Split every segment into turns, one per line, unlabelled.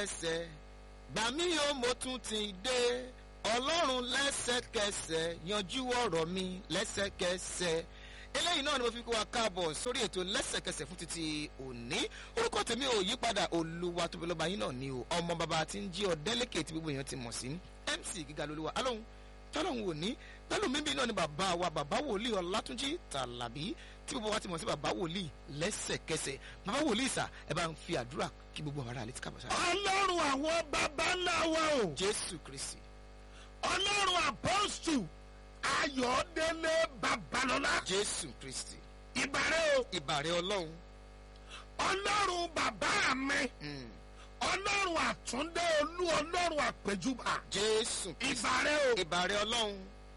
lẹ́sẹ̀kẹsẹ̀ gbà mí o mo tún ti dé ọlọ́run lẹ́sẹ̀kẹsẹ̀ yanjú ọ̀rọ̀ mi lẹ́sẹ̀kẹsẹ̀ eléyìí náà ni mo fi kó wa káàbọ̀ sórí ètò lẹ́sẹ̀kẹsẹ̀ fún títí òní orúkọ tèmi ò yí padà olúwa tóbi lọ́ba yín náà ni o ọmọ bàbá tí ń jí ọ délẹ́kẹ̀ tí gbogbo èèyàn ti mọ̀ sí mc gíga lolúwa alóhùn tọ́lọ́hún òní pẹ̀lú mímí náà ni bàbá wa bàbá wòlíì ọlátúnjí tàlàbí tí gbogbo wa ti mọ̀ sí bàbá wòlíì lẹ́sẹ̀kẹsẹ̀ bàbá wòlíì sà ẹ bá ń fi àdúrà kí gbogbo ara létí kábọ̀ sára.
ọlọ́run àwọn baba ńlá wa o
jésù kristi
ọlọ́run apọ́stù ayọ̀délé babalọ́lá
jésù kristi
ìbàrẹ̀ o
ìbàrẹ̀ ọlọ́run
ọlọ́run bàbá mi
mm,
ọlọ́run àtúndé olú ọlọ́run àpèjúbà
jésù kristi
ìbàrẹ̀ o
ìbàrẹ̀ ọlọ́run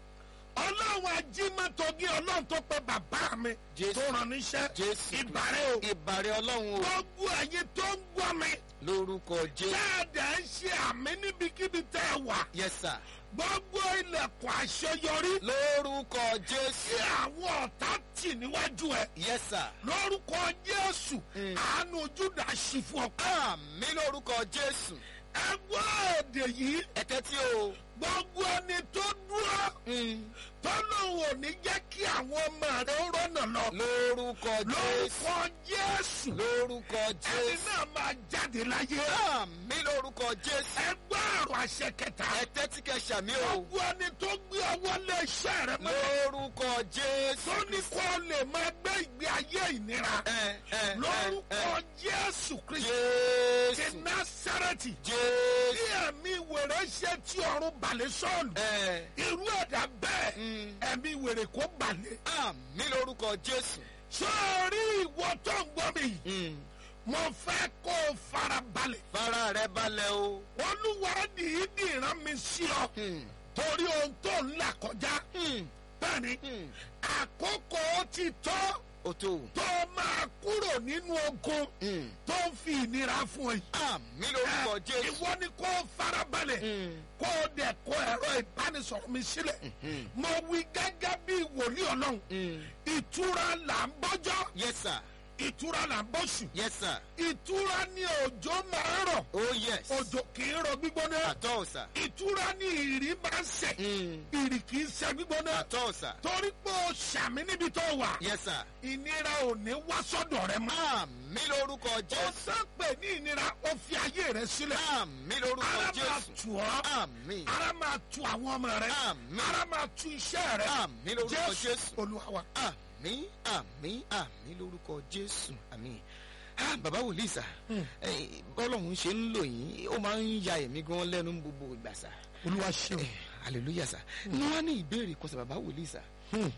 ọlọ́run ajímọ́tògí ọlọ́run tó pe bàbá mi
Jésù.
tó ràn níṣẹ́
jésù
ìbàrẹ̀ o
ìbàrẹ̀ ọlọ́run o
gbogbo ayé tó ń gbọ́ mi
lórúkọ jésù
dáadáa ń ṣe àmì níbikíbi tẹ́ ẹ wà
yẹsà
gbogbo ilẹ̀kùn àṣeyọrí
lórúkọ
tí
jésù
àwọn ọ̀tá tì níwájú ẹ
yẹsà
lórúkọ jésù
Mm.
àánú júdà ṣì fún ọ.
àmì lórúkọ jésù
ẹgbẹ́ èdè yìí
ẹ̀tẹ́ tí o
gbogbo ẹni tó dúró
mm,
tọ́lọ́hún ò ní jẹ́ kí àwọn ọmọ rẹ̀ ó rọ́nà lọ.
lórúkọ jésù
lórúkọ jésù
lórúkọ
ẹni
jésù
náà máa jáde láyé.
àmì lórúkọ jésù
ẹgbẹ́ àrùn àṣẹ kẹta.
ẹ̀tẹ́ tí kẹ ṣàmì o
gbogbo ẹni tó gbé ọwọ́ lé iṣẹ́ rẹ̀ mọ́.
lórúkọ jésù
tó ní kó lè máa gbé ìgbé ayé ìnira.
ẹ ẹ ẹ
lórúkọ
ẹ
jésù kristu ti
jésù
násàrẹ́tì.
jésù
tí ẹ̀mí wèrè ṣe tí ọ̀run balẹ̀ sọ́ọ̀lù.
ẹ
irú ẹ̀dá bẹ́ẹ̀
mm,
ẹ̀mí wèrè kó balẹ̀.
àmì lórúkọ jésù
sọ́ọ̀rí ìwọ tó ń gbọ́ mi yìí
mm,
mo fẹ́ kó o fara balẹ̀.
fara rẹ balẹ̀ o
olúwa dìídì rán mi sí ọ
mm,
torí ohun tó ń là kọjá.
mm,
bẹ́ẹ̀ni
mm,
àkókò ti tọ́
o tó
tó máa kúrò nínú ogun
mm,
tó ń fi ìnira fún ẹ.
àmì lórúkọ jésù
ìwọ ni kó o fara balẹ̀.
mm,
kó o dẹ̀ kó ẹ̀rọ ìbánisọ̀rọ̀ mi sílẹ̀.
mm,
mo wí gẹ́gẹ́ bí wòlíì ọlọ́run
mm.
ìtura là ń bọ́jọ́
yes sir
ìtura là ń bọ́sù
yes sir
ìtura ni òjò máa ń rọ̀
oh yes
òjò kì í rọ̀ gbígbóná
àtọ́ ọ̀sà
ìtura ni ìrì máa ń sẹ̀
mm,
ìrì kì í sẹ̀ gbígbóná
àtọ́ ọ̀sà
torí pé o ṣàmì níbi tó wà
yes sir
ìnira ò ní wá sọ́dọ̀ rẹ mọ́
àmì lórúkọ
o
jésù
sẹ́pẹ̀ ní ìnira o fi ayé rẹ sílẹ̀
àmì lórúkọ
ara máa
jésù
tù ọ́
àmì
ara máa tu àwọn ọmọ rẹ
àmì
ara máa tu iṣẹ́ rẹ
àmì lórúkọ jésù
olúwa wa.
àmì àmì àmì lórúkọ jésù àmì ah bàbá wòlíì sà eh, bọ́lọ́hún ṣe ń lò yín ó máa ń ya ẹ̀mí gan lẹ́nu ní gbogbo ìgbà sà
olúwa ṣeun.
Eh, hallelujah sà ní wọ́n á ní ìbéèrè kan sà bàbá wòlíì sà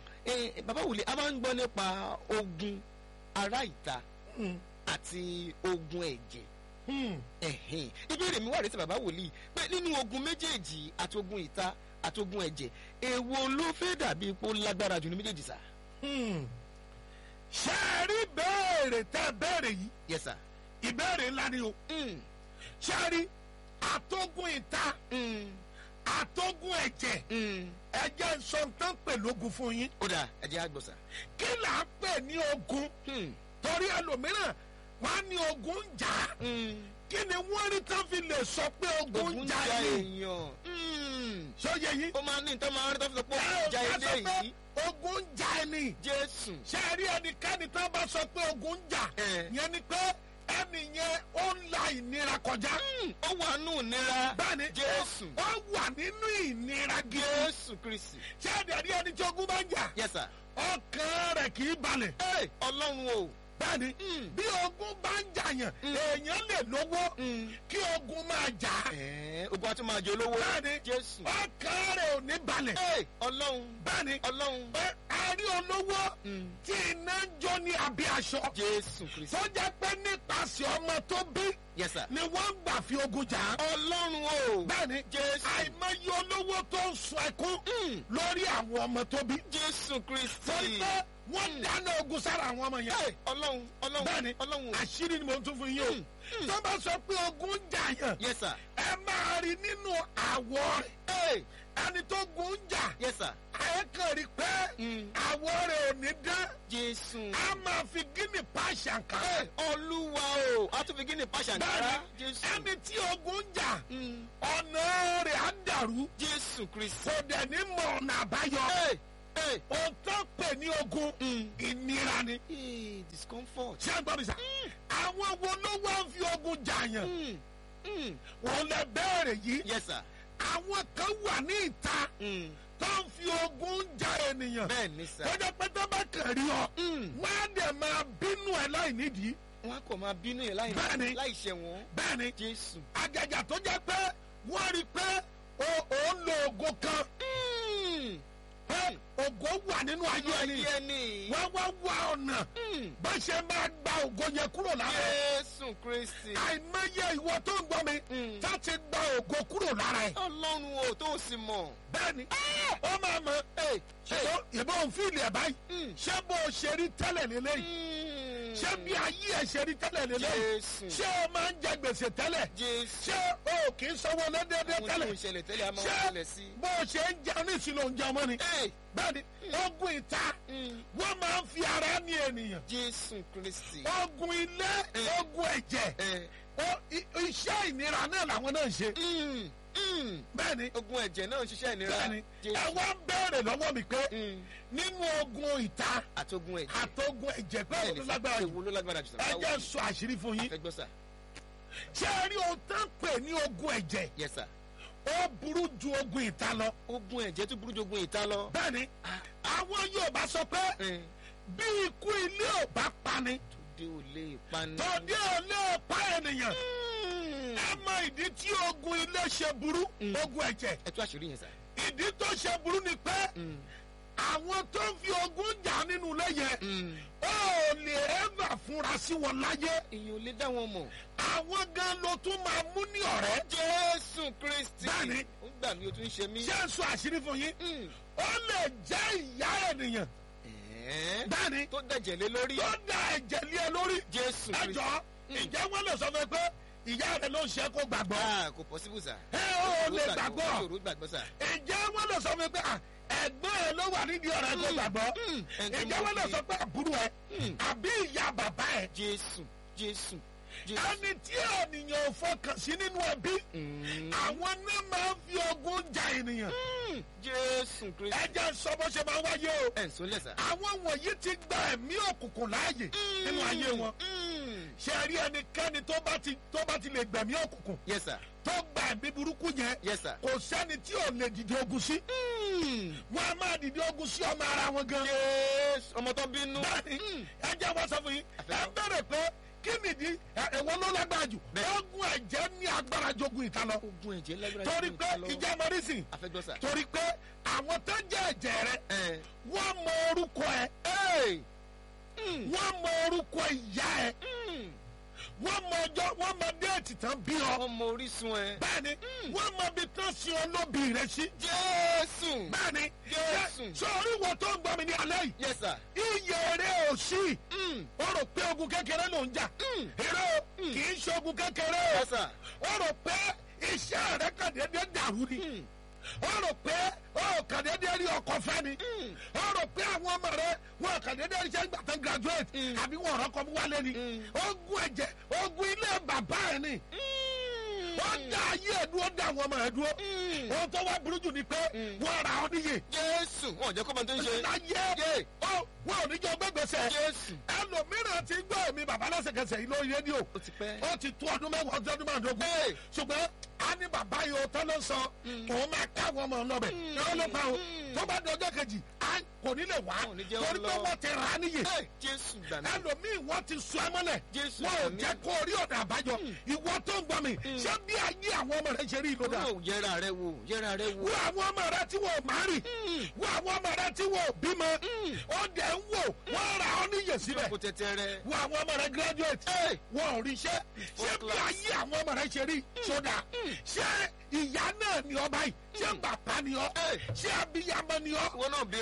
Eh, bàbá wòlíì a máa ń gbọ́ nípa ogun ará ìta àti ogun ẹ̀jẹ̀ ẹ̀hìn ìbéèrè mi wà rẹ́sẹ̀ bàbá wòlíì pé nínú ogun méjèèjì àti ogun ìta àti ogun ẹ̀jẹ̀ èwo ló fẹ́ dàbí ipò lágbára jù ní méjèèjì sà.
ṣe é rí béèrè tẹ́ béèrè yìí
yes sir.
ìbéèrè ńlá ni o
Mm,
ṣe é rí àtógún ìta
mm,
àtógún ẹ̀jẹ̀
mm.
ẹ̀jẹ̀ ń sọ tán pè lógun fún yín
ó dà ẹ̀jẹ̀ àgbọ̀sà.
kí là ń pè ní ogun
Mm,
torí ẹlòmíràn wọn á ní ogun ń jà á.
mm.
kí ni wọ́n rí tán fi lè sọ pé ogun
ogun
ń
ja
jà yìí
èèyàn. Mm.
sọyẹ yìí
ó máa ní ìtọ́ máa ń rí tó fi sọ pé ogun ja
ẹ
ilé
sọ pé
yìí.
ogun ń jà ẹni
jésù.
ṣe é rí ẹnikẹ́ni tán bá sọ pé ogun ń jà
ẹ
yẹn ni pé ẹni yẹn ó ń la ìnira kọjá.
Mm, ó wà nù nira.
bẹ́ẹ̀ni
jésù.
ó wà nínú ìnira gidi.
jésù kristi.
ṣé ẹ̀dẹ̀ ẹni tí ogun bá ń jà
yes sir.
ọkàn rẹ̀ kì í balẹ̀.
Hey, ọlọ́run o.
bẹ́ẹ̀ni
Mm.
bí ogun bá ń jà yàn
Mm.
èèyàn lè lówó
Mm.
kí ogun máa jà á.
Ẹ̀ẹ́, ogun àti máa jẹ olówó.
bẹ́ẹ̀ni
jésù.
ọkàn rẹ̀ ò ní balẹ̀.
Hey, ọlọ́run.
bẹ́ẹ̀ni
ọlọ́run.
pé a rí olówó
Mm.
tí iná ń jó ní abẹ́ aṣọ
jésù kristi.
tó jẹ́ pé nípasẹ̀ ọmọ tó bí
yes sir.
ni wọ́n ń gbà fi ogun jà á.
ọlọ́run o.
bẹ́ẹ̀ni
jésù.
àìmọye olówó tó ń sun ẹkún
Mm.
lórí àwọn ọmọ tó bí.
jésù
torí
kristi.
pé wọ́n dáná ogun sára àwọn ọmọ yẹn.
Hey, ọlọ́run ọlọ́run
bẹ́ẹ̀ni
ọlọ́run.
àṣírí ni mo tún fún yín
Mm.
o. tó bá sọ pé ogun ń jà yàn
yes sir.
ẹ máa rí nínú àwọ̀ rẹ̀
Hey,
ẹni tó gun ń jà
yes sir.
ẹ kàn rí pé
Mm.
àwọ̀ rẹ̀ ò ní dán
jésù.
a máa fi gíní pa ṣàǹkà
Hey, olúwa o a tún fi gíní pàṣẹ àǹkárá.
bẹ́ẹ̀ni
jésù.
ẹni tí ogun ń jà
Mm.
ọ̀nà rẹ̀ á dàrú
jésù kristi.
kò dẹ̀ ní mọ ọ̀nà àbáyọ
Hey, hey.
ohun tó ń pè ní ogun
Mm.
ìnira ni
Hey, discomfort.
ṣé ẹ gbọ́ mi sà àwọn wo ló wá ń fi ogun jàyàn
Mm. Mm.
wọn lè bẹ̀rẹ̀ yìí
yes sir.
àwọn kan wà ní ìta
Mm.
tó ń fi ogun ja ènìyàn
bẹ́ẹ̀ ni sir.
tó jẹ́ pé tó bá kàn rí ọ
Mm.
wọ́n á dẹ̀ máa bínú ẹ láì nídìí
wọn á kọ̀ máa bínú yẹn láì
Bẹ́ẹ̀ni.
láì ṣẹ̀ wọ́n.
bẹ́ẹ̀ ni
jésù.
àjàjà tó jẹ́ pé wọ́n rí i pé o- ò ń lo oògùn kan
Mm.
pé oògùn wà nínú ayé ẹni
ayé ẹni.
wọ́n wá wá ọ̀nà
Mm.
bá ṣe máa gba oògùn yẹn kúrò lára ẹ.
jésù kristi.
àìmọye ìwọ tó ń gbọ́ mi
Mm.
tá ti gba oògùn kúrò lára ẹ.
ọlọ́run o tó sì mọ̀.
bẹ́ẹ̀ni ó máa mọ
Hey,
ṣùgbọ́n ìbọn fíìlì ẹ̀ báyìí
Mm.
ṣé bó o ṣe rí tẹ́lẹ̀ lélẹ́yìí
Mm.
ṣé bí ayé ẹ̀ ṣe rí tẹ́lẹ̀ lélẹ́yìí
jésù.
ṣé o máa ń jẹ gbèsè tẹ́lẹ̀
jésù.
ṣé o kì í sanwó lẹ́dẹ́dẹ́
àwọn tí
tẹ́lẹ̀
mo ń ṣẹlẹ̀ tẹ́lẹ̀ a máa ń
ṣé
ṣẹlẹ̀ sí.
bó o ṣe ń jẹun ní ìṣúná oúnjẹ ọmọ ni
Hey,
bẹ́ẹ̀ni ogun ìta
mm.
wọ́n máa ń fi ara ní ènìyàn
jésù kristi.
ogun ilé
Eh.
ogun ẹ̀jẹ̀
Eh,
o- i- iṣẹ́ ìnira náà làwọn náà ń ṣe
mm. Mm.
bẹ́ẹ̀ni
ogun ẹ̀jẹ̀ náà ń ṣiṣẹ́ ìnira.
bẹ́ẹ̀ni ẹ
jésù.
wá ń béèrè lọ́wọ́ mi pé
Mm.
nínú ogun ìta
àtogun ẹ̀jẹ̀.
àtogun ẹ̀jẹ̀ pé
bẹ́ẹ̀
òun
ni
ló
sà,
lágbára jù
èwo ló lágbára jù sà.
ẹ
Báwo
jẹ́
ni?
sọ àṣírí fún yín
Fẹ́ gbọ́ sà.
ṣé ẹ rí ohun tó ń pè ní ogun ẹ̀jẹ̀
yes sir.
ó burú ju ogun ìta lọ
ogun ẹ̀jẹ̀ tó burú ju ogun ìta lọ.
bẹ́ẹ̀ni àwọn Yorùbá sọ pé
Eh,
bí ikú ilé ò bá pani
tòde ò lè pani.
tòde ò lè pa ènìyàn
Mm.
ẹ mọ ìdí tí ogun ilé ṣe burú
Mm.
ogun ẹ̀jẹ̀
ẹ tú àṣírí yẹn sà.
ìdí tó ṣe burú ni pé
Mm.
àwọn tó ń fi ogun jà nínú ilé yẹn
Mm.
ó lè ẹ́fà fúnra sí wọn láyé
èèyàn ò lè dá wọn mọ̀.
àwọn gan ló tún máa mú ní ọ̀rẹ́
jésù kristi.
Bẹ́ẹ̀ni.
ó ń gbà mí o tún ń ṣe mí.
ṣé ń sọ àṣírí fún yín
Mm.
ó lè jẹ́ ìyá ènìyàn
Ẹ̀ẹ́.
bẹ́ẹ̀ni
tó dẹ̀jẹ̀ lé lórí.
tó da ẹ̀jẹ̀ lé ẹ lórí
jésù kristi.
ẹjọ́ ìjẹ́ wọn lè sọ fún ẹ pé ìyá rẹ ló ń ṣe kó gbàgbọ́
ah kò possible sà.
ẹ ó lè gbàgbọ́
yòrò gbàgbọ́ sà.
ìjẹ́ wọn lè sọ fún ẹ pé à, ẹ̀gbọ́n ẹ ló wà nídìí ọ̀rẹ́ kó gbàgbọ́
Mm. Ẹni tó
ìjẹ́
mọ̀
wọn lè
bí-
sọ pé àbúrò ẹ
Mm.
àbí ìyá bàbá ẹ
jésù jésù jésù.
ẹni tí ènìyàn ò fọkàn sí nínú ẹbí
Mm.
àwọn náà máa ń fi ogun ja ènìyàn
Mm. jésù kristi.
ẹ jẹ́ sọ bó ṣe máa wáyé o
ẹ̀ ń sọ lẹ́sà.
àwọn wọ̀nyí ti gba ẹ̀mí òkùnkùn láàyè nínú ayé wọn
Mm.
ṣe rí ẹnikẹ́ni tó bá ti tó bá ti lè gbẹ̀mí òkùnkùn
yes sir.
tó gba ẹ̀mí burúkú yẹn
yes sir.
kò sẹ́ni tí ò lè dìde ogun sí
Mm.
wọn a máa dìde ogun sí ọmọ ara wọn gan.
jésù ọmọ tó bínú.
bẹ́ẹ̀ni
Mm.
ẹ jẹ́ wọ́n sọ fún yín ẹ
Àfẹ́fẹ́.
bẹ̀rẹ̀ pé kí nìdí ẹ- ẹ̀wọ̀n ló lágbára jù
Bẹ́ẹ̀.
ogun ẹ̀jẹ̀ ní agbára jogun ìta lọ
ogun ẹ̀jẹ̀ lágbára
torí
ju
pé
ìta lọ.
ìjà mọ́rísìn
afẹ́gbọ́ sà.
torí pé àwọn tó jẹ́ ẹ̀jẹ̀ rẹ
ẹ̀
wọ́n mọ orúkọ ẹ
ẹ̀ Mm.
wọ́n mọ orúkọ ìyá ẹ
Mm.
wọ́n mọ ọjọ́ wọ́n mọ déètì tán bí ọ
ọmọ orísun ẹ.
bẹ́ẹ̀ni wọ́n mọ ibi tán sin olóbì rẹ sí
jésù.
bẹ́ẹ̀ni
Jésù.
sọ̀rí wo tó ń gbọ́ mi ní alẹ́ yìí
yes sir.
iye rẹ ò sí
Mm.
ó rò pé ogun kékeré ló ń jà
Mm.
èrè o kì í ṣe ogun kékeré o
yes sir.
ó rò pé iṣẹ́ rẹ kàn déédéé dàrú ni
Mm.
ó rò pé ó kàn déédéé rí ọkọ fẹ́ ni
Mm.
ó rò pé àwọn ọmọ rẹ wọn kàn déédéé rí iṣẹ́ gbà tán graduate
Mm.
àbí wọn ọ̀rọ̀ kọ́ mú wálé ni
Mm.
ogun ẹ̀jẹ̀ ogun ilé bàbá ẹ̀ ni
Mm.
ó dá ayé ẹ̀ dúró dá àwọn ọmọ ẹ̀ dúró
Mm.
ohun tó wá burú jù ni pé
Mm.
wọ́n ra ọ níyè
jésù wọn ò jẹ́ kó máa tó ń ṣe.
láyé
Yé.
ó wọn ò ní jọ gbẹgbẹsẹ
jésù.
ẹlòmíràn ti gbọ́ èmi bàbá lẹ́sẹ̀kẹsẹ̀ yìí lórí rédíò
ó ti pẹ́.
ó ti tó ọdún mẹ́wàá ọdún ọdún márùndógún
Hey.
ṣùgbọ́n a ní bàbá yìí ọ̀tọ́ ló ń sọ òun máa káwọn ọmọ ọlọ́bẹ̀ yọ̀ọ́ ló pa o
Mm.
tó bá di ọjọ́ kejì a kò ní lè wá
Wọn ò ní jẹ́
torí
ó
pé
lọ.
wọ́n ti rà á níyè
Hey, jésù gbà mí.
ẹlòmíì wọ́n ti sọ ẹ mọ́lẹ̀
Jésù
wọn ò
àmín.
jẹ́ kó rí ọ̀dà àbájọ ìwọ tó ń gbọ́ mi ṣé bí ayé àwọn ọmọ rẹ ṣe rí ìlú dà
ó yẹra rẹ wò yẹra rẹ wò.
wo àwọn ọmọ rẹ tí wọn ò má rì wo àwọn ọmọ rẹ tí wọn ò bímọ ó dẹ̀ ń wò wọ́n ra ọ níyè síbẹ̀
kò tẹ̀tẹ̀ rẹ.
wo àwọn ọmọ rẹ graduate
Hey.
wọn ò rí iṣẹ́ ṣé bí
class.
ayé àwọn ọmọ rẹ ṣe rí sódà ṣé ìyá náà ni ọ báyìí ṣé bàbá ni ọ
Hey.
ṣé abiyamọ ni ọ
wọn náà bíra
ṣé
rẹ.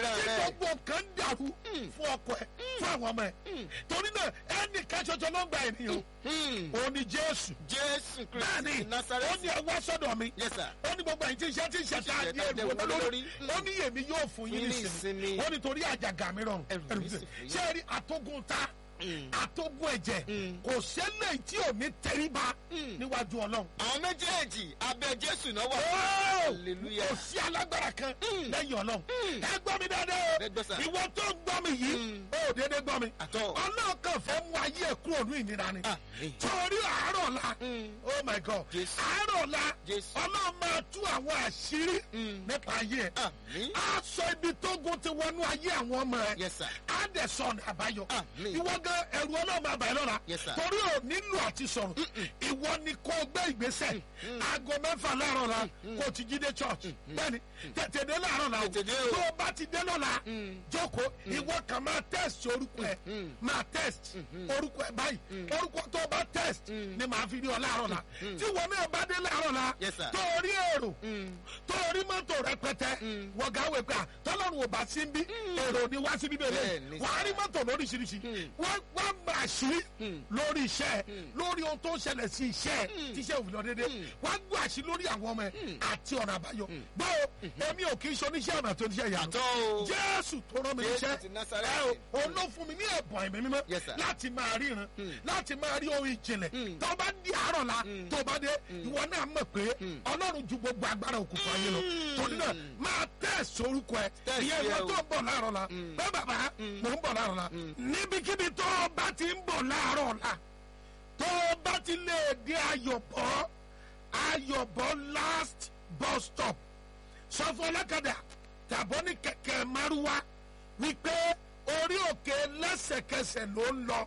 gbogbo kan dàrú fún ọkọ ẹ fún àwọn ọmọ ẹ torí náà ẹnì kan ṣoṣo ló ń gba ènìyàn
Hmm.
òun ni jésù
jésù
bẹ́ẹ̀ni
kristi
ó
nazareth
ní ẹ wá sọ́dọ̀ mi
yes sir
ó ní gbogbo ẹ̀yin tí iṣẹ́ tí iṣẹ́ tá a
Iṣẹ́
di
tá a
èrò
dẹ̀wò
lórí
lórí.
ó ní èmi yóò fún yín
Fún yín ní
nísìnyí
ìsinmi.
ó ní torí àjàgà mi rọrùn
Ẹrù
ẹrù
mi sì
mi
fúyẹ́.
ṣé ẹ rí àtógùn ta
Mm.
àtógùn ẹ̀jẹ̀
Mm.
kò ṣẹlẹ̀ tí ò ní tẹríba
Mm.
níwájú ọlọ́run
àwọn méjèèjì abẹ jésù náà wà
Ó!
hallelujah
kò sí alágbára kan
Mm.
lẹ́yìn ọlọ́run
Mm.
ẹ gbọ́ mi dáadáa
Ẹ gbọ́ sà.
o ìwọ tó ń gbọ́ mi yìí
Mm.
ó dédé gbọ́ mi
àtọ
ọlọ́run kan fẹ́ mú ayé ẹ̀ kúrò ní ìnira ni
àmín
torí àárọ̀ la
Mm.
oh my god
Jésù.
àárọ̀ la
Jésù.
ọlọ́run máa tú àwọn àṣírí
Mm.
nípa ayé ẹ̀
àmín
á sọ ibi tógun ti wọnú ayé àwọn ọmọ ẹ̀
yes sir
á dẹ̀ sọ ọ̀nà àbáyọ
Àmín.
ìwọ gan ẹ̀rù ọlọ́run máa bà ẹ́ lọ́la
Yes, sir.
torí ò nílò àti sọ̀rọ̀ ìwọ ni kò gbé ìgbésẹ̀ aago mẹ́fà láàárọ̀ la kò ti jí dé church bẹ́ẹ̀ni tètè dé láàárọ̀ la o
Tètè dé o.
tó o bá ti dé lọ́la
Mm.
jókòó ìwọ kan máa test orúkọ ẹ
Mm.
máa test orúkọ ẹ báyìí orúkọ tó o bá test ni màá fi rí ọ láàárọ̀ la tí wọn náà bá dé láàárọ̀ la
Yes, sir.
tó o rí èrò
Mm.
tó o rí mọ́tò rẹpẹtẹ
Mm.
wọ̀gá wẹ̀ pé à tọ́lọ́run ò bá sí ń bí èrò ni wá sí bíbélì
Bẹ́ẹ̀ni,
wàá rí
sir.
mọ́tò lóríṣiríṣi
Mm.
wọ́n wọ́n máa ṣí
Mm.
lórí iṣẹ́ lórí ohun tó ń ṣẹlẹ̀ sí iṣẹ́ tí iṣẹ́ òfin lọ dédé wọ́n gbọ́ àṣì lórí àwọn ọmọ ẹ̀ àti ọ̀nà àbáyọ báwo èmi ò kì í ṣe oníṣẹ́ ọ̀nà tó níṣẹ́ ìyàtọ̀
àtọ o
jésù tó rán mi
Jésù
níṣẹ́
ti Násárẹ́tì.
ẹ o òun ló fún mi ní ẹ̀bùn ẹ̀mí mímọ́
Yes, sir.
láti máa ríran láti máa rí ohun ìjìnlẹ̀ tó bá di àárọ̀ la tó bá dé ìwọ náà mọ̀ pé ọlọ́run ju gbogbo agbára òkùnkùn ayé lọ torí náà máa tẹ̀sí orúkọ ẹ
Test
ìyẹn
yẹ
ìwọ
o.
tó ń bọ̀ láàárọ̀ la bẹ́ẹ̀ bàbá mò ń bọ̀ láàárọ̀ la níbikíbi tó o bá ti ń bọ̀ láàárọ̀ la tó o bá ti lè dé ayọ̀bọ̀ ayọ̀bọ̀ last bus stop sọ fún ọlọ́kadà tàbọ̀ ní kẹ̀kẹ́ márúwá wípé orí òkè lẹ́sẹ̀kẹsẹ̀ ló ń lọ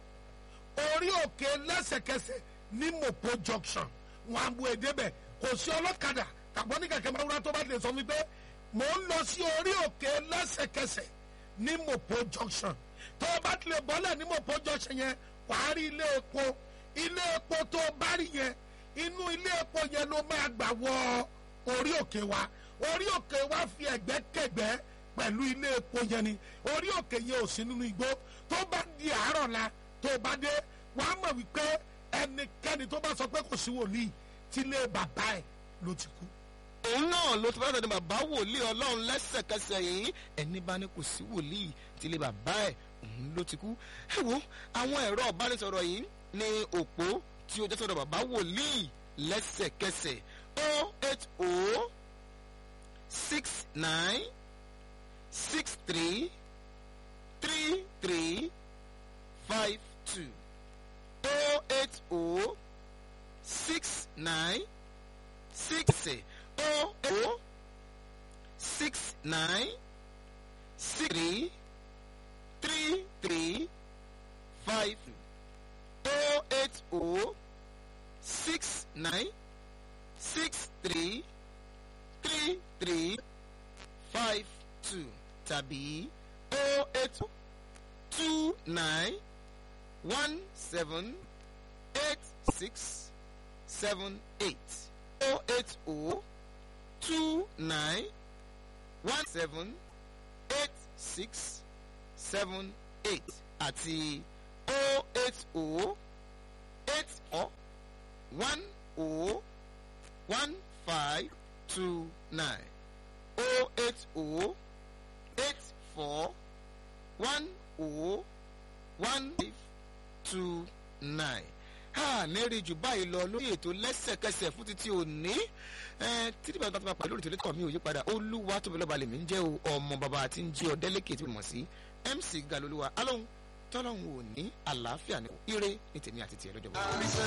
orí òkè lẹ́sẹ̀kẹsẹ̀ ní mopo junction wọn á bu èdè bẹ̀ kò sí ọlọ́kadà tàbọ̀ ní kẹ̀kẹ́ márúwá tó bá lè sọ wípé mò ń lọ sí orí òkè lẹ́sẹ̀kẹsẹ̀ ní mopo junction tó o bá tilẹ̀ bọ́lẹ̀ ní mopo junction yẹn wàá rí ilé epo ilé epo tó o bá rí yẹn inú ilé epo yẹn ló máa gbà wọ orí òkè wa orí òkè wa fi ẹ̀gbẹ́ kẹ̀gbẹ́ pẹ̀lú ilé epo yẹn ni orí òkè yẹn ò sí nínú igbó tó bá di àárọ̀ la tó bá dé wàá mọ̀ wípé ẹnikẹ́ni tó bá sọ pé kò sí wòlíì tí ilé bàbá ẹ̀ ló ti kú.
òun náà ló ti bá dàdé bàbá wòlíì ọlọ́run lẹ́sẹ̀kẹsẹ̀ yìí ẹni bá ní kò sí wòlíì tí ilé bàbá ẹ̀ òun ló ti kú. ẹ wo àwọn ẹ̀rọ ìbánisọ̀rọ̀ yìí ní òpó tí ó jẹ́ sọ̀rọ̀ bàbá wòlíì lẹ́sẹ̀kẹsẹ̀ o eight o six nine six three three three five two o eight o six nine six oh oh six nine six three three three five oh eight oh six nine six three three three five two tàbí oh eight two nine one seven eight six seven eight oh eight oh two nine one seven eight six seven eight àti oh eight oh eight four one oh one five two nine oh eight oh eight four one oh one five two nine ha nẹ́rìí jù báyìí lọ lórí ètò lẹ́sẹ̀kẹsẹ̀ fún títí òní títí bàbá tó bá pàdé lórí tòlítọ̀ mi ò yí padà olúwa tóbi lọ́ba lèmi ń jẹ́ o ọmọ bàbá àti ń jẹ́ ọ̀dẹ́lẹ́kẹ̀ tí mo mọ̀ sí mc galolúwa alóhùn tọ́lọ́hùn ò ní àlàáfíà ní ire ní tèmi àti tiẹ̀ lọ́jọ́ bọ́.